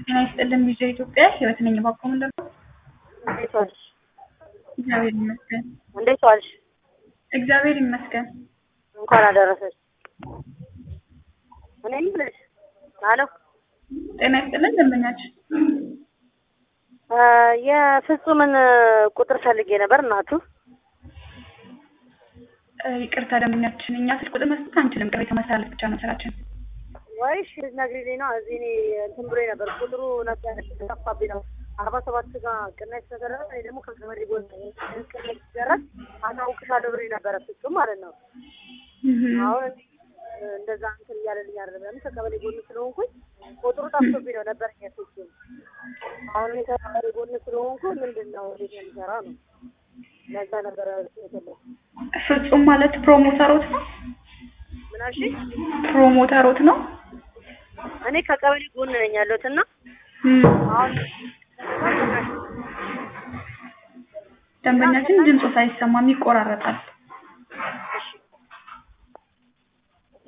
ጤና ይስጥልን ቪኦኤ ኢትዮጵያ ህይወት ነኝ። ባቆ ምንድን ነው? እንዴት ዋልሽ? እግዚአብሔር ይመስገን። እንዴት ዋልሽ? እግዚአብሔር ይመስገን። እንኳን አደረሰሽ። እኔ የምልሽ አሎ ጤና ይስጥልን ደንበኛችን እ የፍጹምን ቁጥር ፈልጌ ነበር እናቱ። እ ይቅርታ ደንበኛችን፣ እኛ ስልክ ቁጥር መስጠት አንችልም። ቅሬታ ማስተላለፍ ብቻ ነው ስራችን። ወይሽ ልትነግሪልኝ ነው? እዚህ እኔ እንትን ብሎኝ ነበር ቁጥሩ ነበር ጠፋብኝ ነው አርባ ሰባት ጋር ቅናሽ ተደረገ። እኔ ደግሞ ከገበሬ ጎን ቅናሽ ሲደረግ አሳውቅሻለሁ ብሎኝ ነበረ ፍጹም ማለት ነው። አሁን እንዲህ እንደዛ እንትን እያለልኝ አይደለም። ለምን ከቀበሌ ጎን ስለሆንኩኝ ቁጥሩ ጠፍቶብኝ ነው ነበር ፍጹም። አሁን እኔ ከቀበሌ ጎን ስለሆንኩ ምንድን ነው እንዴት ነው የሚሰራ ነው ለዛ ነበረ የፈለኩት። ፍጹም ማለት ፕሮሞተሮት ነው። ምን አልሽኝ? ፕሮሞተሮት ነው። እኔ ከቀበሌ ጎን ነኝ ያለሁት እና እም፣ አሁን ደንበኛችን ድምፁ ሳይሰማም ይቆራረጣል።